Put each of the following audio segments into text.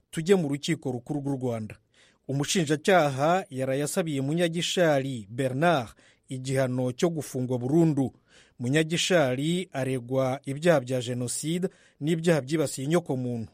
tujye mu rukiko rukuru rw'u rwanda umushinjacyaha yarayasabiye munyagishari bernard igihano cyo gufungwa burundu munyagishari aregwa ibyaha bya jenoside n'ibyaha byibasiye inyokomuntu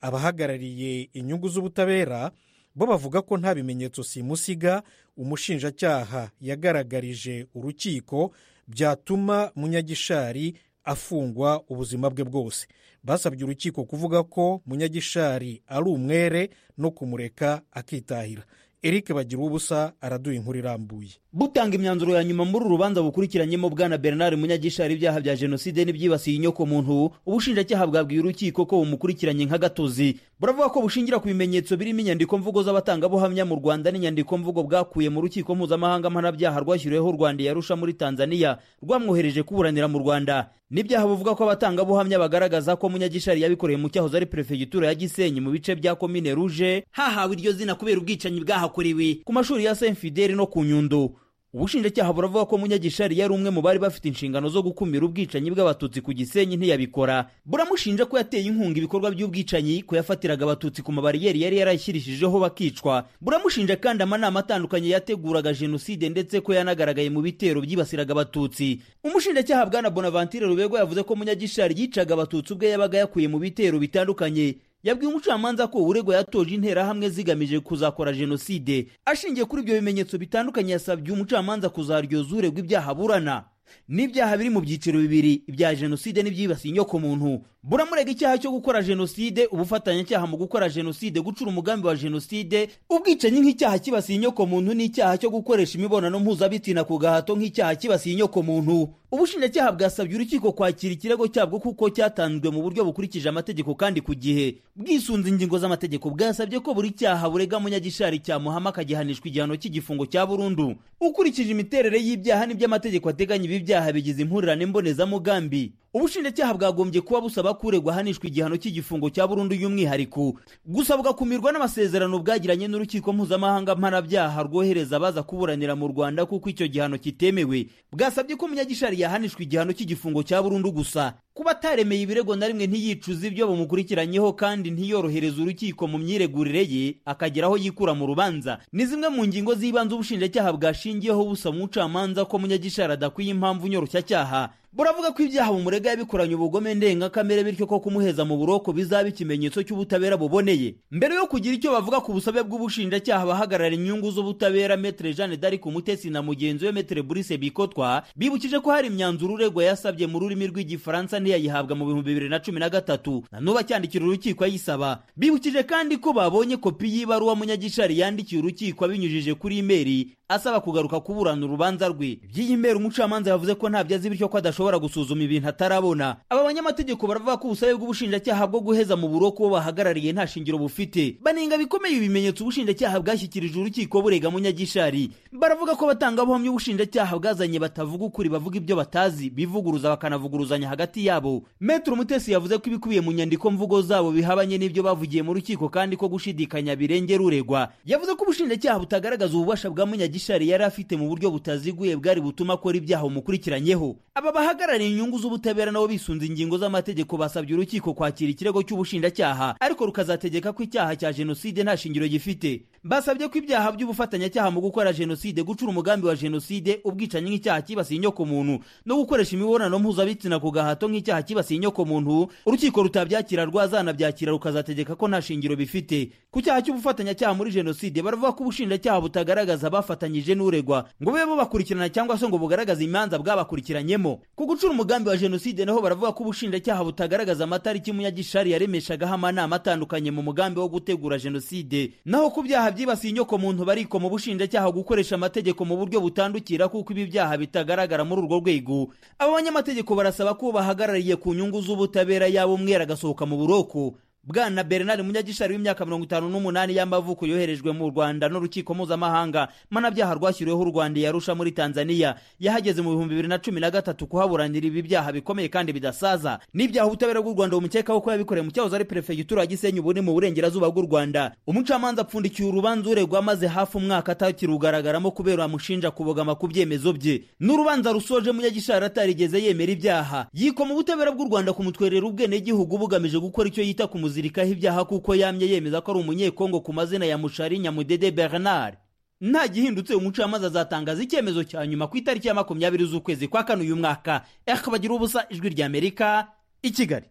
abahagarariye inyungu z'ubutabera bo bavuga ko nta bimenyetso simusiga umushinjacyaha yagaragarije urukiko byatuma munyagishari afungwa ubuzima bwe bwose basabye urukiko kuvuga ko munyagishari ari umwere no kumureka akitahira eric bagira ubusa araduha inkuru irambuye butanga imyanzuro ya nyuma muri uru rubanza bukurikiranyemo bwana bernard munyagishari ibyaha bya jenoside n'ibyibasiye inyokomuntu ubushinjacyaha bwabwiye urukiko ko bumukurikiranye nk'agatozi buravuga ko bushingira ku bimenyetso birimo inyandiko mvugo z'abatangabuhamya mu rwanda n'inyandiko mvugo bwakuye mu rukiko mpuzamahanga mpanabyaha rwashyiriweho u rwanda yarusha muri tanzania rwamwohereje kuburanira mu rwanda n'ibyaha buvuga ko abatangabuhamya bagaragaza ko munyagishari yabikoreye mu cyahoze ari perefegitura ya gisenyi mu bice bya komine ruje hahawe iryo zina kubera ubwicanyi bwahakorewe ku mashuri ya saint fideli no ku nyundo ubushinjacyaha buravuga ko munyagishari yari umwe mu bari bafite inshingano zo gukumira ubwicanyi bw'abatutsi ku gisenyi ntiyabikora buramushinja ko yateye inkunga ibikorwa by'ubwicanyi ko yafatiraga abatutsi ku mabariyeri yari yarashyirishijeho bakicwa buramushinja kandi amanama atandukanye yateguraga jenoside ndetse ko yanagaragaye mu bitero byibasiraga abatutsi umushinjacyaha bwana bonaventure rubego yavuze ko munyagishari yicaga abatutsi ubwe yabaga yakuye mu bitero bitandukanye yabwiye umucamanza ko uregwa yatoje interahamwe zigamije kuzakora jenoside ashingiye kuri ibyo bimenyetso bitandukanye yasabye umucamanza kuzaryoza uregwa ibyaha aburana n'ibyaha biri mu byiciro bibiri ibya jenoside n'ibyibasiye inyokomuntu buramurega icyaha cyo gukora jenoside ubufatanyacyaha mu gukora jenoside gucura umugambi wa jenoside ubwicanyi nk'icyaha kibasiye inyokomuntu n'icyaha cyo gukoresha imibonano mpuzabitsina ku gahato nk'icyaha kibasiye inyokomuntu ubushinjacyaha bwasabye urukiko kwakira ikirego cyabwo kuko cyatanzwe mu buryo bukurikije amategeko kandi ku gihe bwisunze ingingo z'amategeko bwasabye ko buri cyaha burega munyagishari cyamuhama akagihanishwa igihano cy'igifungo cya burundu ukurikije imiterere y'ibyaha n'iby'amategeko ateganya ibi byaha bigize impurirane mbonezamugambi ubushinjacyaha bwagombye kuba busaba ko uregwa ahanishwa igihano cy'igifungo cya burundu y'umwihariko gusa bugakumirwa n'amasezerano bwagiranye n'urukiko mpuzamahanga mpanabyaha rwohereza abaza kuburanira mu rwanda kuko icyo gihano kitemewe bwasabye ko munyagishari yahanishwa igihano cy'igifungo cya burundu gusa kuba ataremeye ibirego na rimwe ntiyicuze ibyo bumukurikiranyeho kandi ntiyorohereze urukiko mu myiregurire ye akagera aho yikura mu rubanza ni zimwe mu ngingo z'ibanze ubushinjacyaha bwashingiyeho busaba umucamanza ko munyagishari adakwiye impamvu nyoroshyacyaha buravuga ko ibyaha bumurega yabikoranye ubugome ndengakamere bityo ko kumuheza mu buroko bizaba ikimenyetso cy'ubutabera buboneye mbere yo kugira icyo bavuga ku busabe bw'ubushinjacyaha abahagarara inyungu z'ubutabera metere jeanne d'arc umutesi na mugenzi we metere burise bikotwa bibukije ko hari imyanzuro uregwa yasabye mu rurimi rw'igifaransa ntiyayihabwa mu bihumbi bibiri na cumi na gatatu nanubu acyandikira urukiko ayisaba bibukije kandi ko babonye kopi y'ibaruwa munyagishari yandikiye urukiko abinyujije kuri imeri asaba kugaruka kuburana urubanza rwe iby'iyi meri umucamanza yavuze ko ntabyo azi bityo ko adashobora ashobora gusuzuma ibintu atarabona aba banyamategeko baravuga ko ubusabe bw'ubushinjacyaha bwo guheza mu buroko bo bahagarariye nta shingiro bufite banenga bikomeye ibimenyetso ubushinjacyaha bwashyikirije urukiko burega munyagishari baravuga ko abatangabuhamya ubushinjacyaha bwazanye batavuga ukuri bavuga ibyo batazi bivuguruza bakanavuguruzanya hagati yabo metero umutesi yavuze ko ibikubiye mu nyandiko mvugo zabo bihabanye n'ibyo bavugiye mu rukiko kandi ko gushidikanya birengera uregwa yavuze ko ubushinjacyaha butagaragaza ububasha bwa munyagishari yari afite mu buryo butaziguye bwari butuma akora ibyaha bumukurikiranyeho aba abahagarariye inyungu z'ubutabera nabo bisunze ingingo z'amategeko basabye urukiko kwakira ikirego cy'ubushinjacyaha ariko rukazategeka ko icyaha cya jenoside nta shingiro gifite basabye ko ibyaha by'ubufatanyacyaha mu gukora jenoside gucura umugambi wa jenoside ubwicanyi nk'icyaha kibasiye inyokomuntu no gukoresha imibonano mpuzabitsina ku gahato nk'icyaha kibasiye inyokomuntu urukiko rutabyakira rwazanabyakira rukazategeka ko nta shingiro bifite ku cyaha cy'ubufatanyacyaha muri jenoside baravuga ko ubushinjacyaha butagaragaza abafatanyije n'uregwa ngo bube bubakurikirana cyangwa se ngo bugaragaze imanza bwabakurikiranyemo ku gucura umugambi wa jenoside naho baravuga ko ubushinjacyaha butagaragaza amatariki munyagishari yaremeshagaho amanama atandukanye mu mugambi wo gutegura jenoside naho ku byaha byibasiye inyoko muntu barikoma ubushinjacyaha gukoresha amategeko mu buryo butandukira kuko ibi byaha bitagaragara muri urwo rwego aba banyamategeko barasaba ko bahagarariye ku nyungu z'ubutabera yaba umwera agasohoka mu buroko bwana bernard munyagishari w'imyaka mirongo itanu n'umunani y'amavuko yoherejwe mu rwanda n'urukiko mpuzamahanga mpanabyaha rwashyiriweho u rwanda yarusha muri tanzania yahageze mu bihumbi bibiri na cumi na gatatu kuhaburanira ibi byaha bikomeye kandi bidasaza n'ibyaha ubutabera bw'u rwanda bumukekaho ko yabikoreye mu cyahoze ari perefegitura ya gisenyi ubu ni mu burengerazuba bw'u rwanda umucamanza apfundikiye urubanza uregwa amaze hafi umwaka atakirugaragaramo kubera amushinja kubogama ku byemezo bye n'urubanza rusoje munyagishari atarigeze yemera ibyaha yikoma ubutabera bw'u rwanda kumutwerera ubwenegihugu bugamije gukora icyo yita ku kumuzirikaho ibyaha kuko yamye yemeza ko ari umunyekongo ku mazina ya mushari nyamudede bernard nta gihindutse umucamanza azatangaza icyemezo cya nyuma ku itariki ya makumyabiri z'ukwezi kwa kane uyu mwaka eha bagira ubusa ijwi ry'amerika i kigali